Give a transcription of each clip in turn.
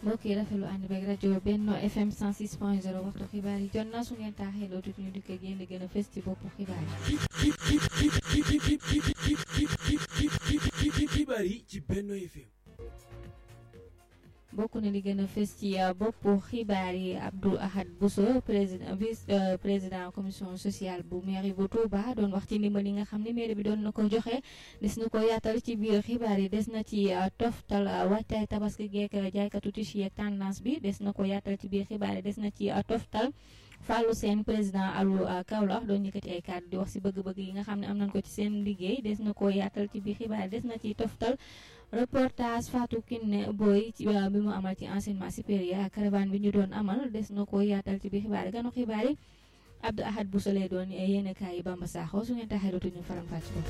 mbokk yi rafetlu ànd beeg rajo Benno FM 106.0 waxtu xibaar yi jot na su ngeen taaxee loo tuuti ñu dikk ak yéen li gën a fës ci boppu xibaar yi. xibaar yi ci Benno FM. bokk na li gën a fës ci boppu xibaar yi Abdou Ahad Bousso président vice président commission sociale bu mairie bu Touba doon wax ci ndimbal yi nga xam ne mairie bi doon na ko joxe des na ko yaatal ci biir xibaar yi des na ci toftal waajtaay tabaski geek jaaykatu tissu yeeg tendance bi des na ko yaatal ci biir xibaar yi des na ci toftal Fallou Sène président alu Kaolack doon yëkkati ay kàddu di wax si bëgg-bëgg yi nga xam ne am nañ ko ci seen liggéey des na ko yaatal ci biir xibaar yi des na ci toftal reportage Fatou Kiné Boy ci bi mu amal ci enseignement supérieur caravane bi ñu doon amal des na ko yaatal ci biir xibaar yi ganu xibaar yi Abdou Ahad Bousso lay doon yéen kaay yi Bamba Sakho su ngeen taxee dootu ñu faram fàcc ko.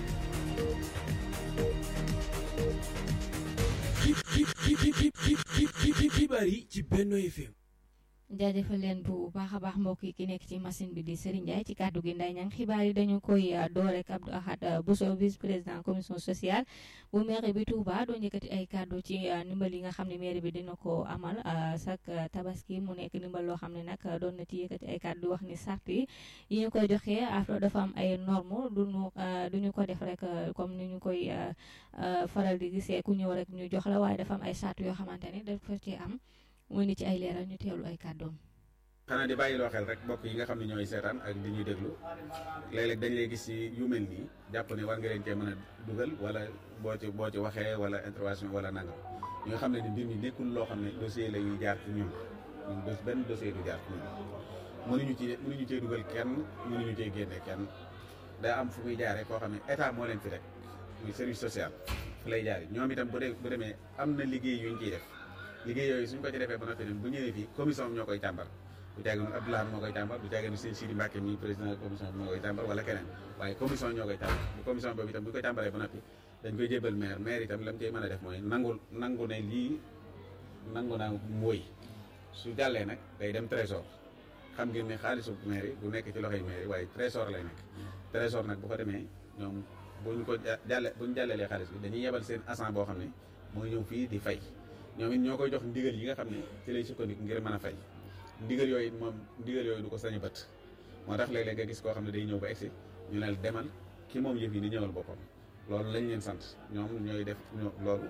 xibaar yi ci Benno FM. jaajëfal leen bu baax a baax mbokk yi ki nekk ci machine bi di Serigne Ndiaye ci kàddu gi nday ñang xibaar yi dañu koy door rek Abdou Ahad Bousso vice président commission sociale bu mairie bi Touba doon yëkkati ay kàddu ci ndimbal yi nga xam ne mairie bi dina ko amal chaque tabaski mu nekk ndimbal loo xam ne nag doon na ci yëkkati ay kàddu wax ni sart yi yi ñu koy joxee afro dafa am ay normes duñu duñu ko def rek comme ni ñu koy faral di gisee ku ñëw rek ñu jox la waaye dafa am ay sart yoo xamante ne dafa ci am mu ni ci ay leeral ñu teewlu ay kàddoom. xanaa di bàyyi loo xel rek mbokk yi nga xam ne ñooy seetaan ak di ñuy déglu léeg-léeg dañ lay gis ci yu mel nii jàpp ne war nga leen cee mën a dugal wala boo ci boo ci waxee wala intervention wala nangam ñi nga xam ne ni mbir mi nekkul loo xam ne dossier la ñuy jaar ci ñun ñun bés benn dossier du jaar ci ñun mënuñu ci mënuñu cee dugal kenn mënuñu cee génne kenn daa am fu muy jaaree koo xam ne état moo leen fi rek muy service social fu lay jaaree ñoom itam bu dee bu demee am na liggéey yuñ ciy def liggéey yooyu suñ ko ci defee ba noppi bu ñëwee fii commission bi ñoo koy càmbar du caagin Abdoulaye moo koy càmbar du caagin sëñ Sidi Mbacke mi président commission bi moo koy càmbar wala keneen waaye commission ñoo koy càmbar bu commission boobu itam bu ko càmbaree ba noppi dañ koy jébal maire maire itam la mu cey mën a def mooy nangul nangu ne lii nangu naa mooy su jàllee nag day dem trésor xam ngeen ne xaalisu maire yi du nekk ci loxoy maire yi waaye trésor lay nekk trésor nag bu ko demee ñoom buñ ko jàlle buñ jàllelee xaalis bi dañuy yebal seen agent boo xam ne mooy ñëw fii di fay ñoom it ñoo koy jox ndigal yi nga xam ne ci lay sukkandiku ngir mën a fay ndigal yooyu moom ndigal yooyu du ko sañ a bët moo tax léeg-léeg nga gis koo xam ne day ñëw ba egsi ñu ne demal ki moom yëf yi ni ñëwal boppam loolu lañ leen sant ñoom ñooy def loolu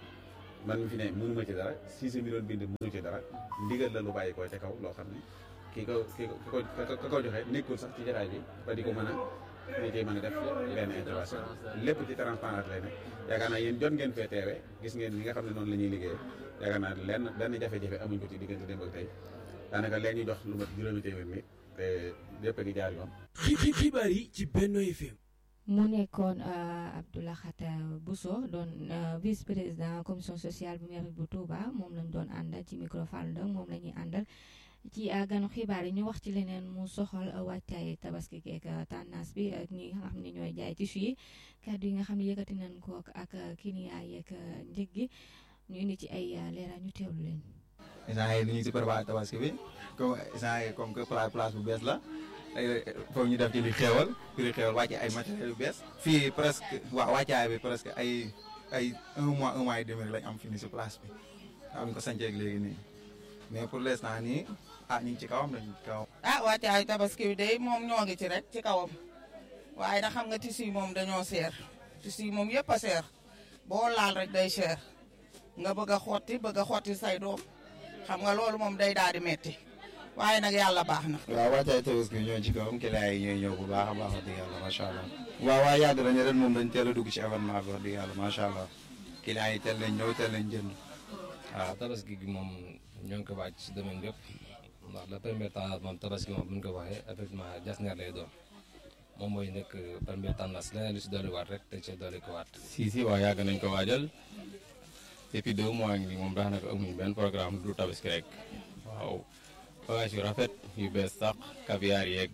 man mi fi ne mënuma ci dara si sa mi doon bind mënu ci dara ndigal la lu bàyyi ko ca kaw loo xam ne kii ko kii ko ka ko joxe nekkul sax ci jataay bi ba di ko mën a ni ciy mën a def benn intervention lépp ci transparence lay nekk yaakaar naa yéen jot ngeen fee teewe gis ngeen li nga xam ne noonu la ñuy liggéeyee yaakaar naa lenn benn jafe-jafe amuñ ko ci diggante démb ak tey daanaka leen ñu jox lu mat juróomi téeméer mi te lépp a ngi jaar yoon. xibaar yi ci Benno FM. mu nekkoon Abdou Ahad Bousso doon vice président commission sociale bu mairie bu Touba moom lañ doon àndal ci micro Fall Ndong moom la ñuy àndal ci ganu xibaar yi ñu wax ci leneen mu soxal wàccaay tabaski geek tendance bi ak ñi nga xam ne ñooy jaay tissu yi kàddu yi nga xam ne yëkkati nañ ko ak kiniyaa yeeg njëg gi ñu indi ci ay leeral ñu teewlu leen. instant yii ñu ngi si préparé tabaski bi comme instant yii comme que place bu bees la foog ñu def ci li xéewal li xéewal wàcce ay matériels yu bees. fii presque waa wàccaay bi presque ay ay un mois un mois et demi lañ am fii nii si place bi am ko sancee léegi nii mais pour l' instant nii ah ñu ngi ci kawam dañu ci kawam. ah wàccaayu tabaski bi day moom ñoo ngi ci rek ci kawam waaye nag xam nga tissu yi moom dañoo seer tissu yi moom yëpp a seer boo laal rek day seer nga bëgg a xotti bëgg a xotti say doom. xam nga loolu moom day daal di metti waaye nag yàlla baax na. waaw wàccaay tabaski ñoo ci kawam client yi ñooy ñëw bu baax a baax wax dëgg yàlla macha allah. waaw waaw yàgg nañu ren moom dañ teel a dugg ci événement bi wax dëgg yàlla macha allah client yi teel nañ ñëw teel nañ jënd waaw tabaski gi moom ñoo ngi ko wàcc si domaine bépp ndax la première tendance moom tabaski moom bu ñu ko waxee effectivement jasneer lay doon moom mooy nekk première tendance leneen lu si dolli waat rek te ci dolli ko waat. si si waaw yàgg nañ ko waajal. depuis deux mois ngi moom daanaka amuñu benn programme du tabaski rek waaw bagage yu rafet yu bees sax caviar yeeg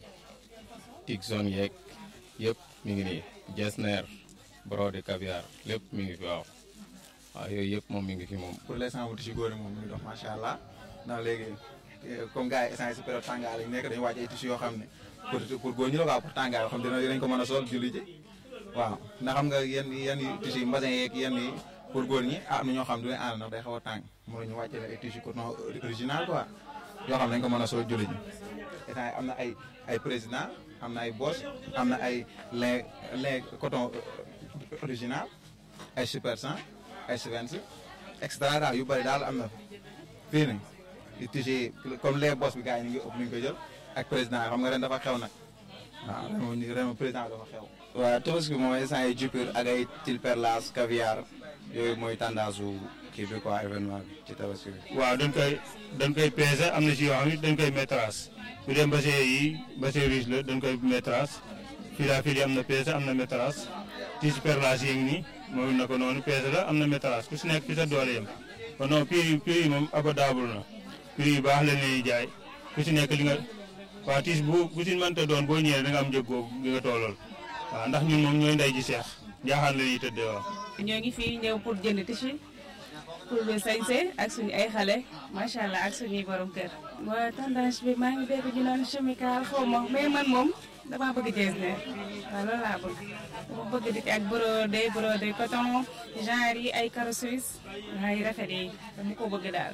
tigson yeeg yëpp mi ngi nii jesner brode caviar lépp mi ngi fi waaw waaw yooyu yëpp moom mi ngi fi moom. pour l'instant wuti si góor moom mi ngi dox macha allah ndax léegi comme gars yi instant si période tàngaay lañ nekk dañu wàcc ay tissus yoo xam ne pour pour góor ñu la quoi pour tàngaay yoo xam ne dinañ ko mën a sol julli ji waaw ndax xam nga yenn yenn tissus yi mbasin yeeg yenn yi pour góor ñi ah am na ñoo xam du leen ànd ndax day xaw a tàng mënuñu wàcce la ay tissu coton original quoi yoo xam ne dañ ko mën a soo julli ji état yi am na ay ay président am na ay boss am na ay lin lin coton original ay super 100 ay Svens extra daal yu bëri daal am na fii nii di tissu comme les boss bi gars yi ñu ngi ëpp ñu ko jël ak président xam nga ren dafa xew nag waaw ren moom ren moom président dafa xew. waaw tabaski moom instant yi jupir ak ay til perlas caviar yooyu mooy tendance su kii bi quoi événement bi ci tabaski bi. waaw dañ koy dañ koy peser am na si yoo xam ne dañ koy métrage bu dee mbase yi mbase riche la dañ koy métrage filafil yi am na peser am na métrage tissu perlas yi ngi nii moom na ko noonu peser la am na métrage ku si nekk fi sa doole yem kon non prix yi prix yi moom abordable na prix yu baax la ñuy jaay ku si nekk li nga waa tiis bu bu si mënta doon boo ñëwee da nga am njëg googu gi nga toolool waaw ndax ñun moom ñooy ndey ji seex jaaxaan la ñuy tëddee waaw. ñoo ngi fii ñëw pour jënd tissu pour sañse ak suñu ay xale macha allah ak suñuy borom kër. waaw tendance bi maa ngi dégg ñu naan chemical xaw ma mais man moom damaa bëgg jeesneer waaw loolu laa bëgg dama bëgg di ak brodé brodé coton genre yi ay caro suisse waaye yu rafet yi dama ko bëgg daal.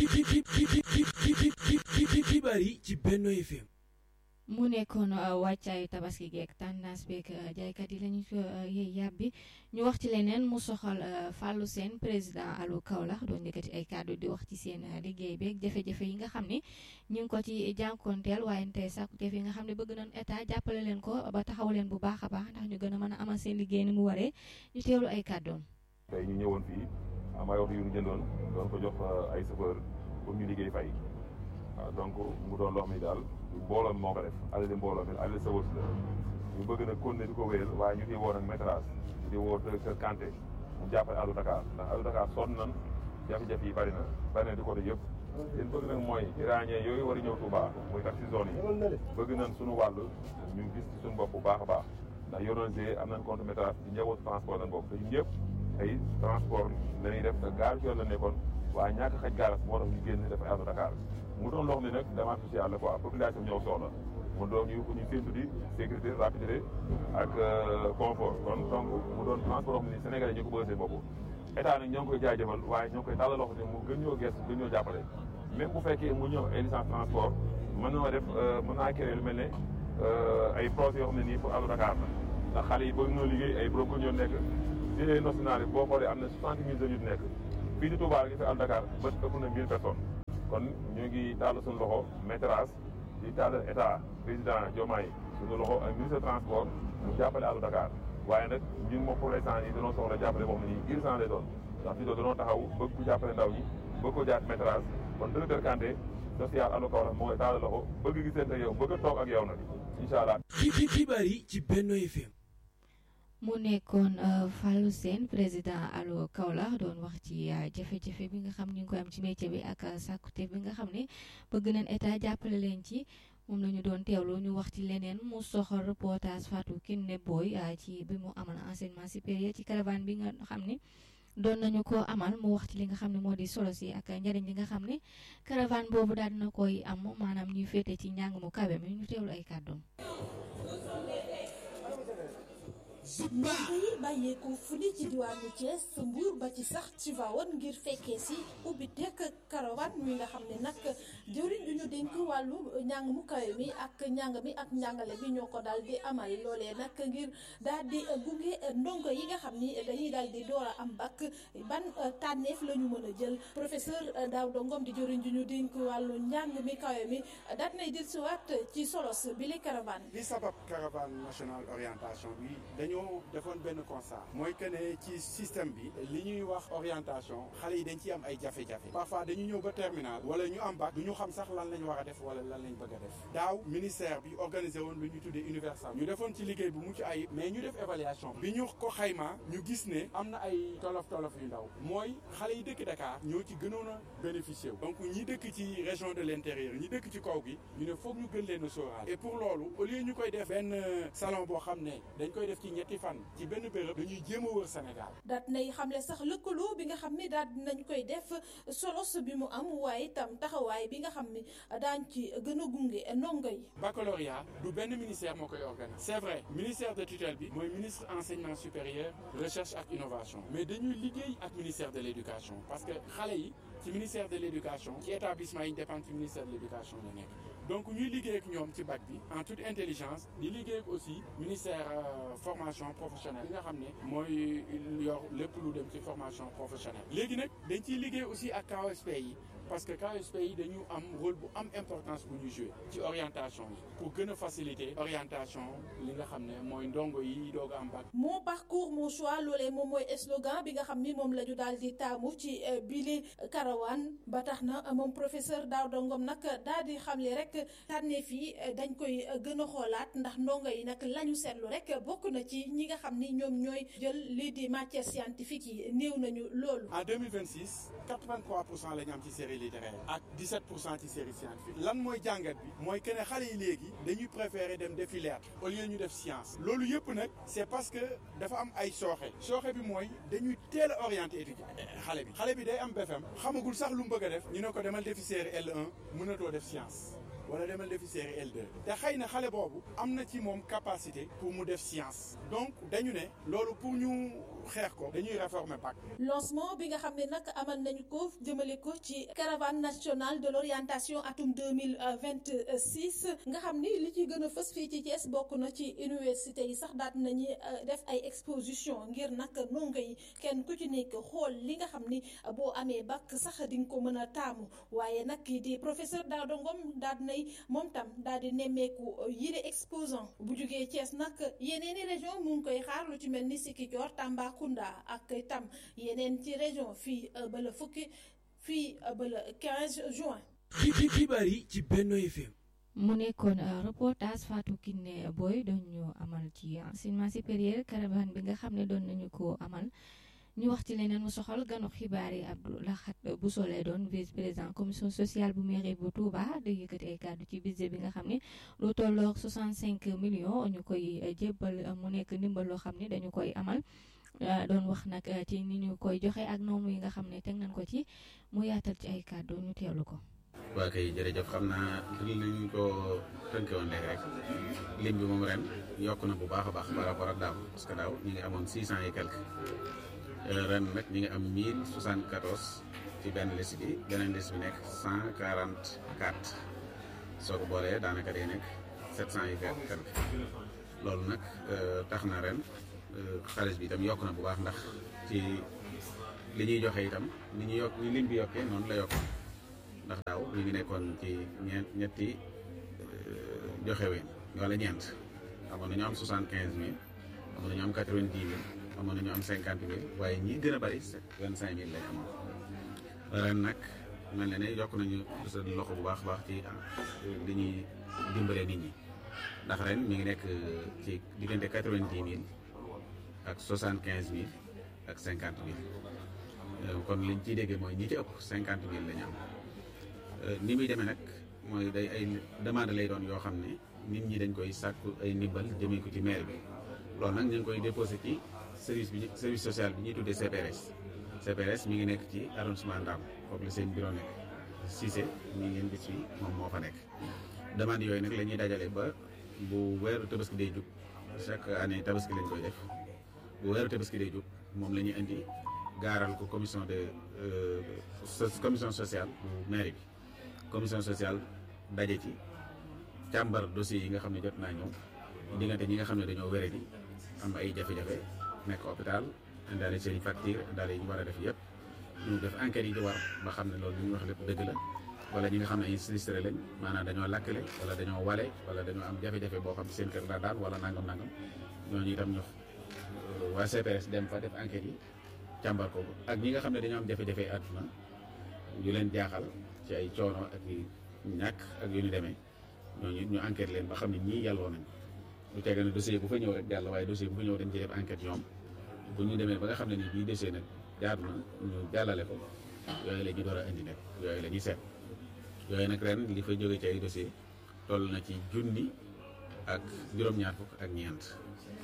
xibaar yi ci Benno FM. mu nekkoon wàccaayu tabaski geek tendance beeg jaaykat yi lañu ko yëy yàbbi ñu wax ci leneen mu soxal Fallou Sène président alu Kaolack doon yëkkati ay kàddu di wax ci seen liggéey beeg jafe-jafe yi nga xam ne ñu ngi ko ci jànkoonteel waaye tey sàkkuteef yi nga xam ne bëgg nañ état jàppale leen ko ba taxaw leen bu baax a baax ndax ñu gën a mën a amal seen liggéey ni mu waree ñu teewlu ay kàddoom. tey ñu ñëwoon fii am ay oto yu ñu jëndoon doon ko jox ay chauffeur pour ñu liggéey fay waaw donc mu doon loo xam ne daal mbooloo mi moo ko def alali mbooloo mi alali sa wërs la ñu bëgg nag continuer di ko wéyal waaye ñu ngi woo nag métrage di woo directeur Kanté mu jàppale Allo Dakar ndax Allo Dakar sonn nan jafe-jafe yi bari na bari na di côté yëpp leen bëgg nag mooy iranien yooyu war a ñëw Touba muy tax si zone yi bëgg nañ suñu wàll ñu gis ci suñu bopp bu baax a baax ndax yoroon am nañ compte métrage ci njabootu transport lañ bokk te ñun ñëpp ay transport la ñuy def te gaar yoon la nekkoon waaye ñàkk xaj gaaras moo tax ñu génn def Allo Dakar mu doon loo xam ne nag demande sociale la quoi population ñëw soxla mu doon ñu ñu séntu di sécurité rapidité ak confort kon donc mu doon transport xam ne Sénégalais ñu ko bëgg seen bopp état nag ñoo ngi koy jaajëfal waaye ñoo ngi koy tàllal loxo ne mu gën ñoo gestu gën ñoo jàppale même bu fekkee mu ñëw ay licence transport mën na def mën naa créer lu mel ne ay projets yoo xam ne nii pour Allo Dakar la ndax xale yi bëgg ñoo liggéey ay borom ñoo nekk ci national yi boo xoolee am na soixante mille jeunes yu nekk fii di Touba gi fi Allo Dakar bët ëpp na mille personnes kon ñu ngi tàll suñu loxo métrage di tàll état président Diomaye suñu loxo ak ministre transport mu jàppale Allo Dakar waaye nag ñun moom pour l'instant yi dañoo soxla jàppale boo xam ne nii urgent lay doon ndax fi doon dañoo taxaw bëgg ku jàppale ndaw ñi bëgg ko jaar métrage kon directeur Kanté social Allo Kaolack moo koy tàll loxo bëgg gisante ak yow bëgg a toog ak yow nag incha allah. xibaar yi ci Benno FM. mu nekkoon Fallou Sène président Allo Kaolack doon wax ci jafe-jafe bi nga xam ñu ngi koy am ci métier bi ak sàkkute bi nga xam ne bëgg nañ état jàppale leen ci moom la ñu doon teewlu ñu wax ci leneen mu soxal reportage Fatou Kiné Boy ci bi mu amal enseignement supérieur ci caravane bi nga xam ne doon nañu ko amal mu wax ci li nga xam ne moo di solo si ak njëriñ li nga xam ne caravane boobu daal dina koy am maanaam ñuy féete ci njàng mu kawe mi ñu teewlu ay kàddoom. ndongo yi bàyyeekoo fu ni ci diwaanu Thiès Mbour ba ci sax Tivaouane ngir fekkee si ubbi tekk caravane mi nga xam ne nag jëriñ du ñu dénk wàllu njàng mu kawe mi ak njàng mi ak njàngale bi ñoo ko daal di amal loolee nag ngir daal di gunge ndongo yi nga xam ni dañuy daal di door a am bac ban tànneef la ñu mën a jël professeur Daouda Ngom di jëriñ du ñu dénk wàllu njàng mi kawe mi daal nay jël si waat ci solos bi li caravane li sabab caravane nationale orientation bi dañoo defoon benn constat mooy que ne ci système bi li ñuy wax orientation xale yi dañ ciy am ay jafe-jafe parfois dañu ñëw ba terminal wala ñu am bac du ñu xam sax lan lañ war a def wala lan lañ bëgg a def daaw ministère bi organisé woon lu ñu tuddee universal ñu defoon ci liggéey bu mucc ayib mais ñu def évaluation bi ñu ko xayma ñu gis ne am na ay tolof tolof yu ndaw mooy xale yi dëkk Dakar ñoo ci gënoon a bénéficié wu donc ñi dëkk ci région de l' intérieur ñi dëkk ci kaw gi ñu ne foog ñu gën leen a sóoraal et pour loolu au lieu ñu koy def benn salon boo xam ne dañ koy def ci ñetti ñetti fan ci benn béréb dañuy jéem a wër Sénégal. daat nay xamle sax lëkkaloo bi nga xam ne daal dinañ koy def solos bi mu am waaye itam taxawaay bi nga xam ne daañ ci gën a gunge ndongo yi. baccalauréat du benn ministère moo koy organiser c'est vrai ministère de tutelle bi mooy ministre enseignement supérieur recherche ak innovation mais dañuy liggéey ak ministère de l'éducation parce que xale yi ci ministère de l'éducation ci établissement yi ñu dépend ci ministère de l'éducation la nekk donc ñuy liggéey ak ñoom ci bac bi en toute intelligence di liggéey ak aussi ministère formation professionnelle bi nga xam ne mooy yor lépp lu dem ci formation professionnelle léegi nag dañ ciy liggéey aussi ak KOSP yi parce que KSP yi dañu am rôle bu am importance bu ñu jouer ci orientation yi pour gën a faciliter orientation li nga xam ne mooy ndongo yi doog am bac. mon parcours mon choix loolee moom mooy slogan bi nga xam ni moom la ñu daal di taamu ci bile karawaan ba tax na moom professeur Daouda Ngom nag daal di xamle rek tànneef yi dañ koy gën a xoolaat ndax ndongo yi nag la ñu seetlu rek bokk na ci ñi nga xam ni ñoom ñooy jël lii di matière scientifique yi néew nañu loolu. en 2026 83 pour cent la ñu am ci série littéraire ak 17 pour cent ci série scientifique lan mooy jàngat bi mooy que ne xale yi léegi dañuy préférer dem defi lettre au lieu ñu def science loolu yëpp nag c'est parce que dafa am ay sooxe sooxe bi mooy dañuy teel a orienté étudiant xale bi xale bi day am BFM xamagul sax lu mu bëgg a def ñu ne ko demal defi série L1 mënatoo def science wala demal defi série L2 te xëy na xale boobu am na ci moom capacité pour mu def science donc dañu ne loolu pour ñu xeex ko dañuy réformer bac. lancement bi nga xam ne nag amal nañu ko jëmale ko ci caravane nationale de l'orientation atum deux mille vingt six nga xam ni li ci gën a fës fii ci Thiès bokk na ci université yi sax daat nañu def ay exposition ngir nag ndongo yi kenn ku ci nekk xool li nga xam ni boo amee bac sax di nga ko mën a taamu waaye nag di professeur Daouda Ngom daal nay moom tam daal di nemmeeku yile exposant bu jugee Thiès nag yeneeni région mu ngi koy xaar lu ci mel ni Sikicoor Tamba. Kunda ak itam yeneen ci région fii ba la fukki fii ba la 15 juin. xibaar yi ci Benno FM. mu nekkoon reportage Fatou Kiné Boy doon ñu amal ci enseignement supérieur caravane bi nga xam ne doon nañu ko amal ñu wax ci leneen mu soxal ganu xibaar yi Abdou Lahat Bousso lay doon vice président commission sociale bu mairie bu Touba di yëkkati ay kàddu ci budget bi nga xam ne lu tolloog 65 millions ñu koy jébbal mu nekk ndimbal loo xam ne dañu koy amal. doon wax nag ci ni ñu koy joxe ak noomu yi nga xam ne teg nañ ko ci mu yaatal ci ay kàddu ñu teewlu ko. waa kay jërëjëf xam naa li ñu ko tënke woon léegi rek lim bi moom ren yokk na bu baax a baax par rapport ak daaw parce que daaw ñi ngi amoon six cent et quelque ren nag ñi ngi am mille soixante quatorze ci benn liste bi beneen liste bi nekk cent quarante quatre soo ko boolee daanaka day nekk sept cent et quelque loolu nag tax na ren. xaalis bi itam yokk na bu baax ndax ci li ñuy joxe itam li ñuy yokk ni lim bi yokkee noonu la yokk ndax daaw ñu ngi nekkoon ci ñeent ñetti joxe ween wala ñeent amoon nañu am soixante quinze mille amoon nañu am quatre vingt dix mille amoon nañu am cinquante mille waaye ñi gën a bari vingt cinq mille lañ amoon ren nag mel na ne yokk nañu sa loxo bu baax baax ci li ñuy dimbale nit ñi ndax ren mi ngi nekk ci diggante quatre vingt dix mille ak soixante quinze mille ak cinquante mille kon liñ ciy déggee mooy ñi ci ëpp cinquante mille la ñu am ni muy demee nag mooy day ay demande lay doon yoo xam ne nit ñi dañ koy sàkku ay ndimbal jëmee ko ci maire bi loolu nag ñu ngi koy déposé ci service bi service social bi ñuy tuddee CPRS CPRS mi ngi nekk ci arrondissement Ndam foofu la seen bureau nekk Cissé mi ngeen gis fii moom moo fa nekk demande yooyu nag la ñuy dajale ba bu weeru tabaski day jub chaque année tabaski lañ koy def bu weeru tabaski day jub moom la ñuy indi gaaral ko commission de commission sociale bu mairie bi commission sociale daje ci càmbar dossiers yi nga xam ne jot naa ñëw diggante ñi nga xam ne dañoo wére di am ay jafe-jafe nekk hôpital indaale seen i facture indaale yi ñu war a def yëpp ñu def enquête yi di war ba xam ne loolu li ñuy wax lépp dëgg la wala ñi nga xam ne ay sinistré lañ maanaam dañoo lakkale wala dañoo wale wala dañoo am jafe-jafe boo xam ne seen kër la daal wala nangam nangam ñooñu itam ñu waa CPS dem fa def enquête yi càmbar ko ak ñi nga xam ne dañoo am jafe-jafe àdduna yu leen jaaxal ci ay coono ak ñàkk ak yu ñu demee ñooñu ñu enquête leen ba xam ne ñii yàlloo nañ lu tege ne dossier bu fa ñëw rek jàll waaye dossier bu fa ñëw dañ ci def enquête ñoom bu ñu demee ba nga xam ne nii bii dossier nag jaadu na ñu jàllale ko yooyu la ñu door a indi nag yooyu la ñuy seet yooyu nag ren li fa jóge ci ay dossier toll na ci junni ak juróom-ñaar fukk ak ñeent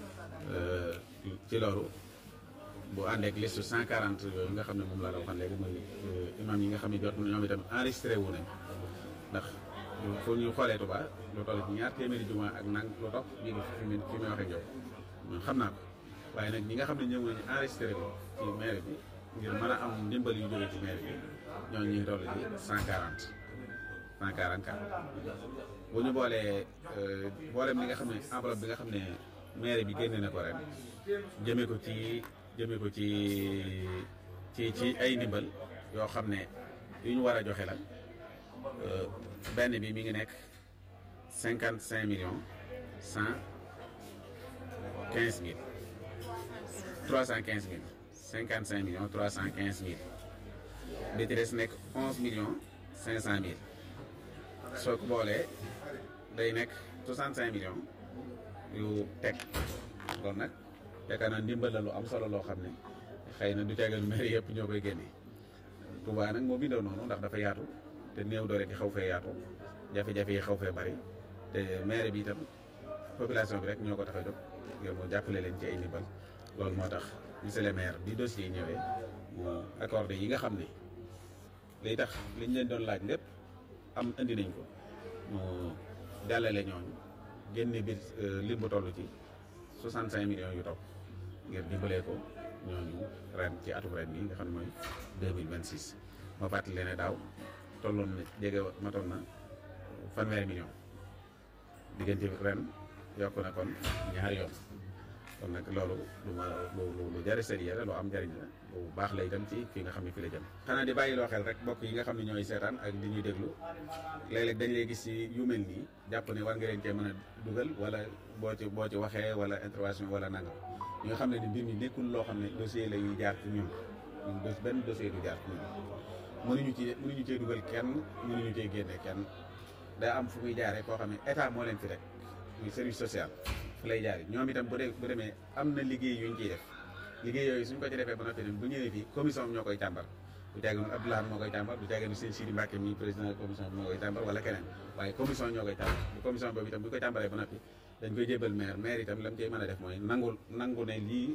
ci loolu bu ànd ak liste 140 yooyu nga xam ne moom laa la waxoon léegi muy imam yi nga xam ne jot ñoom itam enregistré wu nañ ndax fu ñu xoolee Touba lu toll ci ñaar téeméeri juma ak nang lu topp bii ngi fi mu fi muy waxee ñoom ñun xam naa ko waaye nag ñi nga xam ne ñëw nañu enregistré ko ci maire bi ngir mën a am ndimbal yu jóge ci maire bi ñooñu ñu ngi toll ci 140 144 bu ñu boolee mboolem li nga xam ne enveloppe bi nga xam ne maire bi génne na ko ren jëmee ko ci jëmee ko ci ci ci ay ndimbal yoo xam ne yu ñu war a joxe la benn bi mi ngi nekk cinquante cinq millions cent quinze mille trois cent quinze mille cinquante cinq millions trois cent quinze mille bi ci des nekk onze millions cinq cent mille soo ko boolee day nekk soixante cinq millions yu teg loolu nag yaakaar naa ndimbal la lu am solo loo xam ne xëy na du tegal maire yëpp ñoo koy génnee Touba nag moo bindoo noonu ndax dafa yaatu te néew doole gi xaw fee yaatu jafe-jafe yi xaw fee bari te maire bi itam population bi rek ñoo ko tax a jóg ngir mu jàppale leen ci ay ndimbal loolu moo tax monsieur le maire bi dossier yi ñëwee mu accordé yi nga xam ne liy tax liñ leen doon laaj lépp am indi nañ ko mu jàllale ñooñu génne biir lim bu toll ci 65 millions yu topp ngir dimbalee ko ñooñu ren ci atum ren bi nga xam ne mooy 2026 ma fàttali leen ne daaw tolloon na jege matoon na fanweeri million diggante ren yokk na kon ñaari yoon kon nag loolu lu ma lu lu jari sérieux la lu am njariñ la lu baax la itam ci fii nga xam ne fi la jëm xanaa di bàyyi loo xel rek mbokk yi nga xam ne ñooy seetaan ak di ñuy déglu léeg-léeg dañ lay gis ci yu mel nii jàpp ne war nga leen cee mën a dugal wala boo ci boo ci waxee wala intervention wala nangam ñi nga xam ne ni mbir mi nekkul loo xam ne dossier la yuy jaar ci ñun ñun dos benn dossier du jaar ci ñun mënuñu ci mënuñu cee dugal kenn mënuñu cee génne kenn daa am fu muy jaaree koo xam ne état moo leen fi rek muy service social fu lay jaaree ñoom itam bu dee bu demee am na liggéey yuñ ciy def liggéey yooyu suñ ko ci defee ba noppi bu ñëwee fii commission ñoo koy càmbar du caagee nu Abdoulaye moo koy càmbar du caagee nu seen Sidi Mbacke mi président commission bi moo koy càmbar wala keneen waaye commission ñoo koy càmbar bu commission boobu itam bu ñu koy càmbaree ba noppi dañ koy jébal maire maire itam la mu cey mën a def mooy nangul nangu ne lii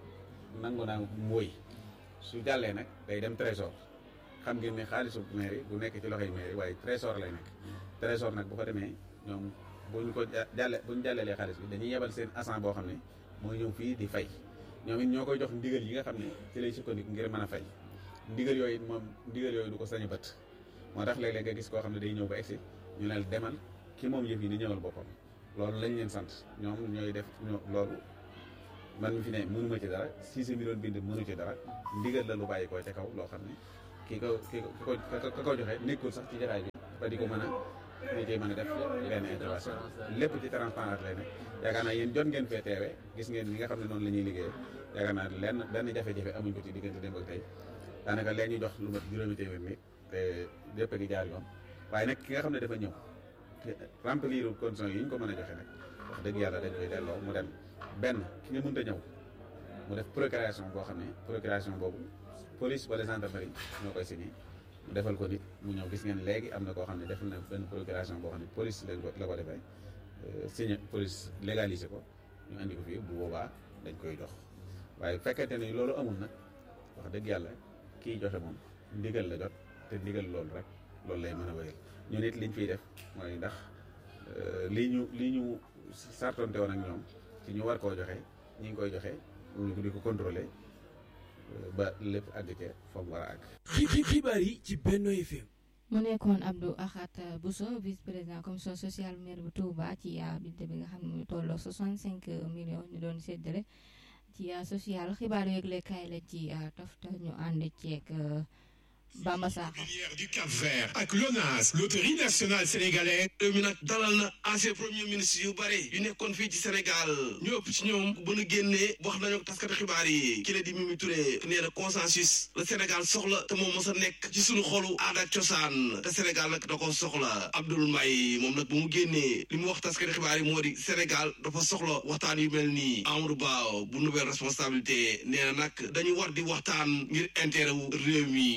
nangu naa mooy su jàllee nag day dem trésor xam ngeen ne xaalisu maire bu nekk ci loxoy maire waaye trésor lay nekk trésor nag bu ko demee ñoom buñ ko jàlle buñ jàllelee xaalis bi dañuy yebal seen agent boo xam ne mooy ñëw fii di fay ñoom it ñoo koy jox ndigal yi nga xam ne ci lay sukkandiku ngir mën a fay ndigal yooyu moom ndigal yooyu du ko sañ a bët moo tax léeg-léeg nga gis koo xam ne day ñëw ba egsi ñu ne demal ki moom yëf yi ni ñëwal boppam loolu lañ leen sant ñoom ñooy def ñoo loolu man mi fi ne mënuma ci dara siise mi doon bind mënu ci dara ndigal la lu bàyyi ko ca kaw loo xam ne ki ko ki ko ka ko joxe nekkul sax ci jataay bi ba di ko mën a ñu ciy mën a def benn intervention lépp ci transparence lay nekk yaakaar naa yéen jot ngeen fee teewe gis ngeen ñi nga xam ne noonu la ñuy liggéey yaakaar naa lenn benn jafe-jafe amuñ ko ci diggante démb ak tey daanaka leen ñu jox lu mat juróomi téeméer nit te lépp a ngi jaar yoon waaye nag ki nga xam ne dafa ñëw te remplir conditions yi ñu ko mën a joxe nag wax dëgg yàlla dañ koy delloo mu dem benn ki nga mënta ñëw mu def procuration boo xam ne procuration boobu police wala gendarmerie ñoo koy signé mu defal ko nit mu ñëw gis ngeen léegi am na koo xam ne def na benn procuration boo xam ne police lañ ko la ko defee signé police légalisé ko ñu andi ko fii bu boobaa dañ koy jox waaye fekkente ne loolu amul nag wax dëgg yàlla kii joxe moom ndigal la jot te ndigal loolu rek loolu lay mën a wéyal ñu nit liñ fiy def mooy ndax lii ñu lii ñu sartonte woon ak ñoom ci ñu war koo joxe ñi ngi koy joxe ñu di ko contrôler ba lépp àgg ca fa mu war a àgg. xibaar yi ci Benno FM. mu nekkoon Abdou Ahad Bousso vice président commission sociale maire bu Touba ci binte bi nga xam ne mu tolloo 65 millions ñu doon séddale ci social xibaar yeeg lekkaay la ci tofta ñu ànd ceeg Bamba Sakho du Cap Vert ak LONASE loterie nationale sénégalaise réew mi nag dalal na ancien premier ministre yu bëri yu nekkoon fii ci Sénégal ñu ëpp ci ñoom bu nu génnee wax nañu taskati xibaar yi ki la di Mimi Touré nee na consensus la Sénégal soxla te moom mos a nekk ci sunu xolu aada ak cosaan te Sénégal nag da ko soxla Abdoul Mbaye moom nag bu mu génnee li mu wax taskati xibaar yi moo di Sénégal dafa soxla waxtaan yu mel nii Amadou Ba bu nouvelle responsabilité nee na nag dañu war di waxtaan ngir intérêt wu réew mi aji bu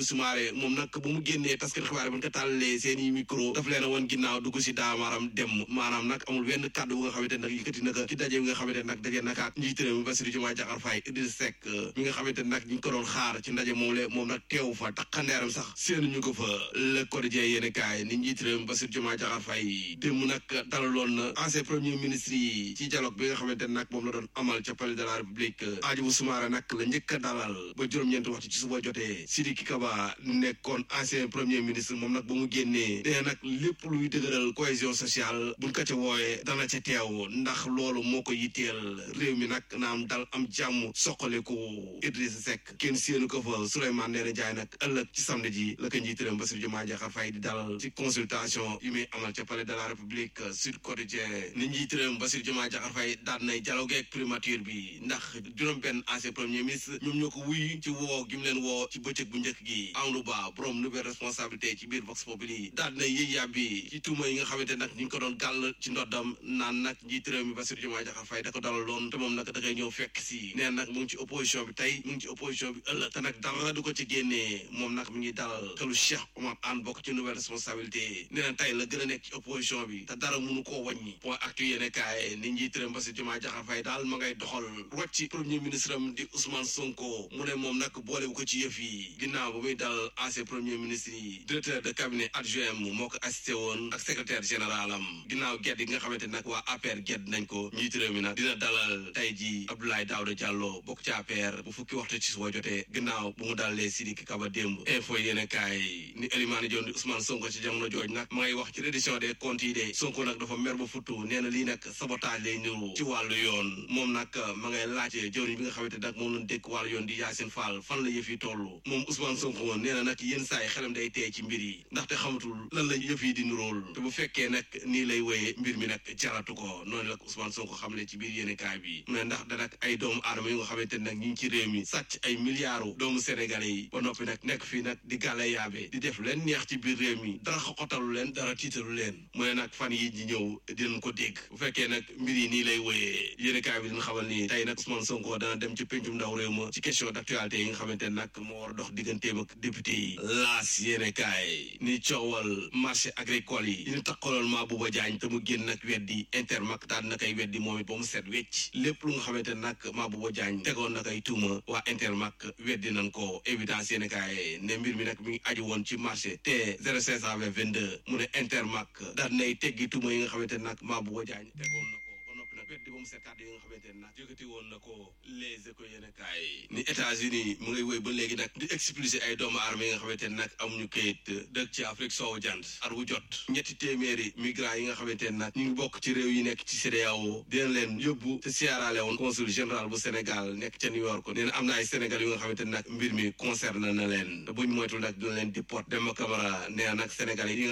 Soumaré moom nag bu mu génnee taskati xibaar yi bu ñu ko tàllalee seen i micro daf leen a woon ginnaaw dugg si daamaaram dem maanaam nag amul benn kàddu bu nga xamante nag yëkkati na ko ci daje bi nga xamante nag daje naka ak njiit réew mi Bassirou Diomaye Diakhar Faye Idrissa Seck mi nga xamante nag ñu ngi ko doon xaar ci ndaje moom le moom nag teew fa takkandeeram sax seen ñu ko fa le quotidien yéeni kaay ni njiit réew mi Bassirou Diomaye Diakhar Faye démb nag dalaloon na ancien premier ministre yi ci dialogue bi nga xamante nag moom la doon amal ca palais de la république Hadjibou Soumaré nag la njëkk a dalal ba juróom-ñeenti waxtu ci suba jotee Sidiki Kaba nekkoon ancien premier ministre moom nag ba mu génnee dee nag lépp luy dëgëral cohésion sociale buñ ko ca wooyee dana ca teew ndax loolu moo ko yitteel réew mi nag naam dal am jàmm soqaliku Idrissa Seck kenn séenu ko fa Souleymane Ndéné Ndiaye nag ëllëg ci samedi ji la ko njiitaram Bassirou Diomaye Diakhar Faye di dalal ci consultation yi muy amal ca palais de la république Sud Quotidien ni njiitaram Bassirou Diomaye Diakhar Faye daan nay dialogue ak primature bi ndax juróom benn ancien premier ministre ñoom ñoo ko wuy ci woo gi mu leen woo ci bëccëg bu njëkk gi Amadou Ba borom nouvelle responsabilité ci biir Vox Populi daan nay yëy yàbbi ci tuuma yi nga xamante nag ñu ngi ko doon gàll ci ndoddam naan nag njiitaram mi Bassirou Diomaye Diakhar Faye da ko dalaloon te moom nag da koy ñëw fekk si neen nag mu ngi ci opposition bi tey mu ngi ci opposition bi ëllëg te nag dara du ko ci génnee moom nag mi ngi dalal xelu Cheikh Omar Anne bokk ci nouvelle responsabilité nee na tey la gën a nekk ci opposition bi te dara mënu koo wàññi point actu yéene kaay ni njiitaram Bassirou Diomaye Diakhar Faye daal ma ngay doxal rocci premier ministre am di Ousmane Sonko mu ne moom nag boolewu ko ci yëf yi ginnaaw ba muy dal ancien premier ministre yi directeur de cabinet adjoint mu moo ko assisté woon ak secrétaire général am ginnaaw gedd yi nga xamante nag waa APR gedd nañ ko njiit réew mi nag dina dalal tey ji Abdoulaye Daouda Diallo bokk ci APR bu fukki waxtu ci suba jotee ginnaaw bu mu dalalee Sidiki Kaba démb info yéene kaay ni Elimane Dione di Ousmane Sonko ci jamono jooj nag ma ngay wax ci reddition des comptes yi de Sonko nag dafa mer ba futtu nee na lii nag sabotage lay niru ci wàllu yoon moom nag ma ngay laajte jëwriñ bi nga xamante nag moom lañ dékk wàllu yoon di Yacine Fall fan la yëf yi toll moom Ousmane Sonko woon nee na nag yenn saa yi xelam day tey ci mbir yi ndaxte xamatul lan la yëf yi di nuróol te bu fekkee nag nii lay wéyee mbir mi nag jaratu ko noonu la Ousmane Sonko xamle ci biir yéene kaay bi mu ne ndax da nag ay doomu aadama yi nga xamante nag ñi ngi ci réew mi sàcc ay milliards doomu sénégalais yi ba noppi nag nekk fii nag di gàlla yaabe di def leen neex ci biir réew mi dara xoxotalu leen dara tiitalu leen mu ne nag fan yi di ñëw dinañ ko dégg bu fekkee nag mbir yi nii lay wéyee yéene kaay bi dina xamal ni tey nag Ousmane Sonko dana dem ci pencum ndaw réew ma ci question d'actualité yi nga xamante nag moo war a dox digganteem ak député yi laas yéene kaay ni coowal marché agricole yi ñu taxaloon maa Bouba Diagne te mu génn nag weddi Intermac daal na koy weddi moom it ba mu set wecc lépp lu nga xamante nag maa Bouba Diagne tegoon na koy tuuma waa Intermac weddi nañ ko évidence yéene kaay ne mbir mi nag mi ngi aju woon ci marché te 0520 22 mu ne Intermac daal nay teggi tuuma yi nga xamante nag maa Bouba Diagne tegoon na ko ba noppi nag weddi ba mu set kàddu yi nga xamante ne nag yëkkati woon na ko les éco yéene kaay ni États-Unis mu ngay woy ba léegi nag di expulser ay doomu armée yi nga xamante ne nag amuñu kayit dëkk ci Afrique soowu jant at wu jot ñetti téeméeri migrants yi nga xamante ne nag ñu ngi bokk ci réew yi nekk ci CEDEAO dina leen yóbbu te Sierra Leone consul général bu Sénégal nekk ca New York nee na am na ay Sénégal yu nga xamante ne nag mbir mi concerne na leen te buñ moytul nag dina leen déport Demba Camara nee na nag Sénégal yi